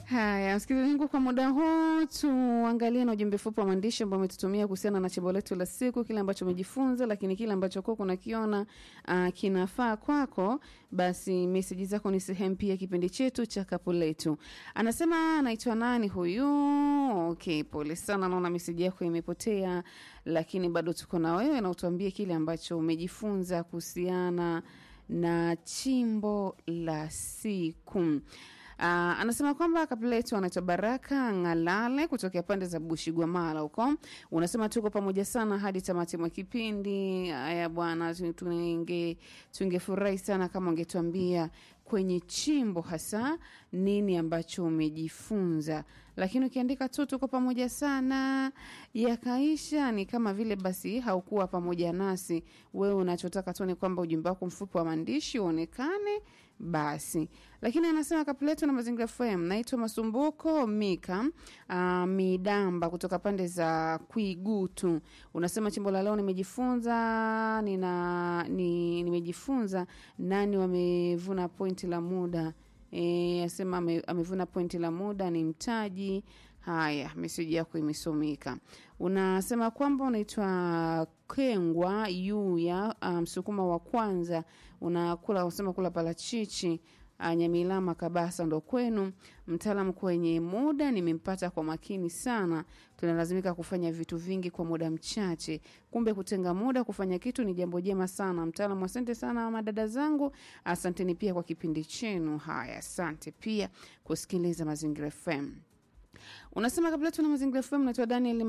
Haya, msikilizaji wangu, kwa muda huu tuangalie na ujumbe fupi wa maandishi ambao umetutumia kuhusiana na chimbo letu la siku, kile ambacho umejifunza, lakini kile ambacho kwako unakiona uh, kinafaa kwako, basi meseji zako ni sehemu pia kipindi chetu cha kapu letu. Anasema anaitwa nani huyu? Okay, pole sana, naona meseji yako imepotea, lakini bado tuko na wewe na utuambie kile ambacho umejifunza kuhusiana na chimbo la siku. Uh, anasema kwamba kabla yetu anaitwa Baraka Ng'alale kutokea pande za Bushigwamala huko. Unasema tuko pamoja sana hadi tamati mwa kipindi. Haya bwana, tunge tungefurahi sana kama ungetuambia kwenye chimbo hasa nini ambacho umejifunza, lakini ukiandika tu tuko pamoja sana yakaisha, ni kama vile basi haukuwa pamoja nasi. Wewe unachotaka tu ni kwamba ujumbe wako mfupi wa maandishi uonekane basi. Lakini anasema kapuletu na mazingira FM, naitwa Masumbuko Mika uh, Midamba kutoka pande za Kwigutu. Unasema chimbo la leo nimejifunza nina ni, nimejifunza nani wamevuna pointi la muda E, asema ame, amevuna pointi la muda ni mtaji. Haya, meseji yako imesomeka. Unasema kwamba unaitwa Kengwa Yuya, msukuma um, wa kwanza unakula, unasema kula parachichi Nyamilama Kabasa ndo kwenu. Mtaalamu kwenye muda nimempata kwa makini sana. Tunalazimika kufanya vitu vingi kwa muda mchache, kumbe kutenga muda kufanya kitu ni jambo jema sana. Mtaalamu, asante sana madada zangu, asanteni pia kwa kipindi chenu. Haya, asante pia kusikiliza Mazingira FM. Unasema kabla tuna mazingira FM, naitwa Daniel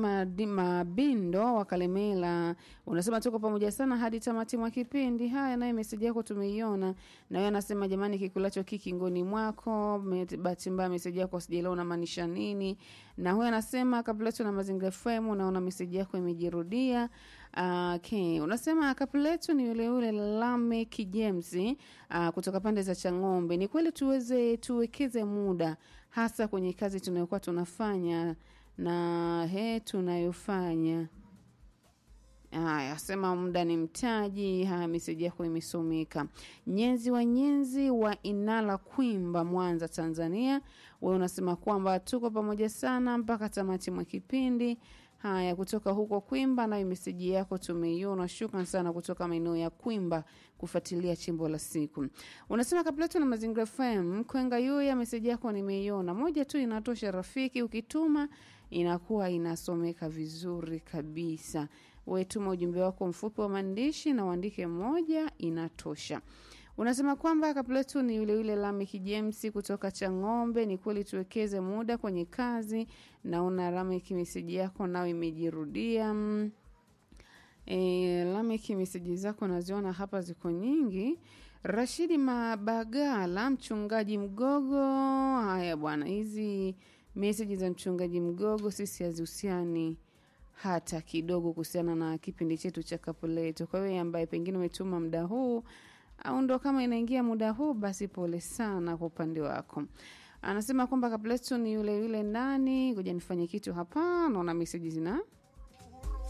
Mabindo wa Kalemela. Unasema tuko pamoja sana hadi tamati mwa kipindi. Haya, naye meseji yako tumeiona, na wewe anasema jamani, kikulacho kiki ngoni mwako. Bahati mbaya meseji yako sijaelewa unamaanisha nini. Na huyo anasema kabla tuna mazingira FM, unaona meseji yako imejirudia. Uh, okay. Unasema kapuletu ni yule yule Lamek James uh, kutoka pande za Chang'ombe. Ni kweli tuweze tuwekeze muda hasa kwenye kazi tunayokuwa tunafanya na he tunayofanya. Haya, sema muda ni mtaji. Haya, meseji yako imesomeka. Nyenzi wa Nyenzi wa Inala Kwimba, Mwanza, Tanzania. Wewe unasema kwamba tuko pamoja sana mpaka tamati mwa kipindi. Haya, kutoka huko Kwimba, nayo meseji yako tumeiona. Shukran sana kutoka maeneo ya Kwimba kufuatilia chimbo la siku. Unasema kabla na mazingira FM Kwenga Yuya, meseji yako nimeiona. Moja tu inatosha rafiki, ukituma inakuwa inasomeka vizuri kabisa. Wewe tuma ujumbe wako mfupi wa maandishi na uandike moja, inatosha. Unasema kwamba kapletu ni yule yule Lameki James kutoka Chang'ombe. Ni kweli tuwekeze muda kwenye kazi. Naona Lameki meseji yako nao imejirudia. E, Lameki meseji zako naziona hapa ziko nyingi. Rashidi Mabagala, mchungaji Mgogo. Haya bwana, hizi meseji za mchungaji Mgogo sisi hazihusiani hata kidogo kuhusiana na kipindi chetu cha kapu letu. Kwa hiyo ambaye pengine umetuma muda huu au ndo kama inaingia muda huu, basi pole sana kwa upande wako. Anasema kwamba Kapleto ni yule yule nani, ngoja nifanye kitu hapa, naona meseji zina